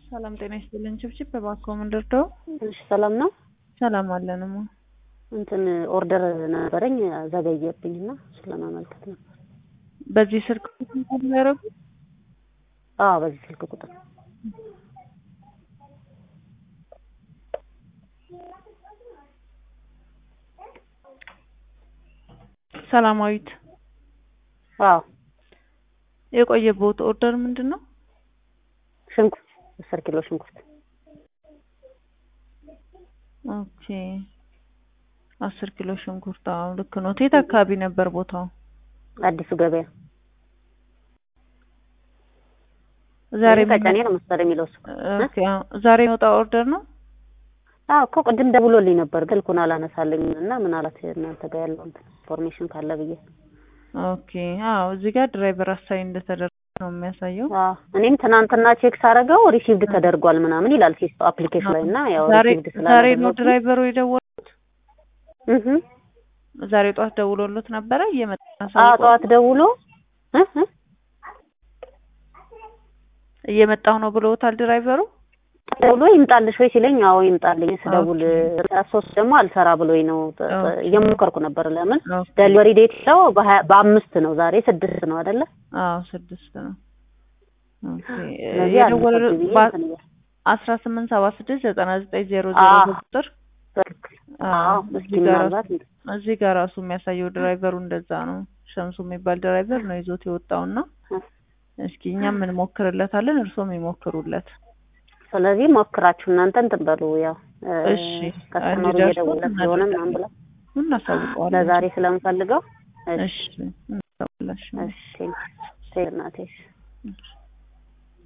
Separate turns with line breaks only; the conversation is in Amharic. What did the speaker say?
ሰላም ጤና ይስጥልን። ችብችብ እባክዎ ምን ልርዳው?
እሺ ሰላም ነው።
ሰላም አለንማ።
እንትን ኦርደር ነበረኝ ዘገየብኝና እሱን ለማመልከት ነበር።
በዚህ ስልክ ያደረጉ
አዎ በዚህ ስልክ ቁጥር
ሰላማዊት
አዎ
የቆየበት ኦርደር ምንድን ነው?
ሽንኩርት አስር ኪሎ ሽንኩርት
ኦኬ አስር ኪሎ ሽንኩርት። አዎ ልክ ነው። የት አካባቢ ነበር ቦታው?
አዲሱ ገበያ
ዛሬ
ቀጨኔ ነው መሰለኝ የሚለው እሱ።
ኦኬ አዎ ዛሬ የወጣ ኦርደር ነው።
አዎ እኮ ቅድም ደውሎልኝ ነበር ስልኩን አላነሳልኝ እና ምናልባት እናንተ ጋር ያለው እንትን ኢንፎርሜሽን ካለ ብዬ
ኦኬ አዎ እዚህ ጋር ድራይቨር አሳይ እንደተደረገ ነው የሚያሳየው።
አዎ እኔም ትናንትና ቼክ ሳደርገው ሪሲቭድ ተደርጓል ምናምን ይላል ሲስቶ አፕሊኬሽን ላይ እና ያው
ዛሬ
ሪሲቭድ
ዛሬ ነው
ስላደረጉ
ድራይቨሩ የደወሉት።
እህ
ዛሬ ጠዋት ደውሎሎት ነበረ እየመጣ
አዎ
አሳውቆ
ጠዋት ደውሎ እህ እህ
እየመጣሁ ነው ብለውታል ድራይቨሩ።
ደውሎ ይምጣልሽ ወይ ሲለኝ አዎ ይምጣልኝ ስደውል ሶስት ደግሞ አልሰራ ብሎኝ ነው ጥ- ጥ-
ኦኬ።
እየሞከርኩ ነበር ለምን
ኦኬ።
ደሊቨሪ ዴት ነው በሀያ በአምስት ነው ዛሬ ስድስት ነው አይደለ
አዎ ስድስት ነው። ኦኬ
ስለዚህ
የደወለ
አልመጣም ብዬ እንትን እያልኩ
አስራ ስምንት ሰባ ስድስት ዘጠና ዘጠኝ ዜሮ ዜሮ
አዎ።
ቁጥር
በትክክል
አዎ፣
አዎ እስኪ
እዚህ ጋር
ምናልባት
እዚህ ጋር ራሱ የሚያሳየው ድራይቨሩ እንደዛ ነው። ሸምሱ የሚባል ድራይቨር ነው ይዞት የወጣውና እስኪ እኛም እንሞክርለታለን፣ እርሶም ይሞክሩለት።
ስለዚህ ሞክራችሁ እናንተ እንትን በሉ ያው እ፣
እሺ፣
ከስተመሩ
እንዲደርሱ
እየደወለ ስለሆነ ምናምን ብላ
እናሳውቀዋለን።
ለዛሬ ስለምፈልገው
እሺ እናሳውቃለን።
እሺ እሺ እናቴ
እሺ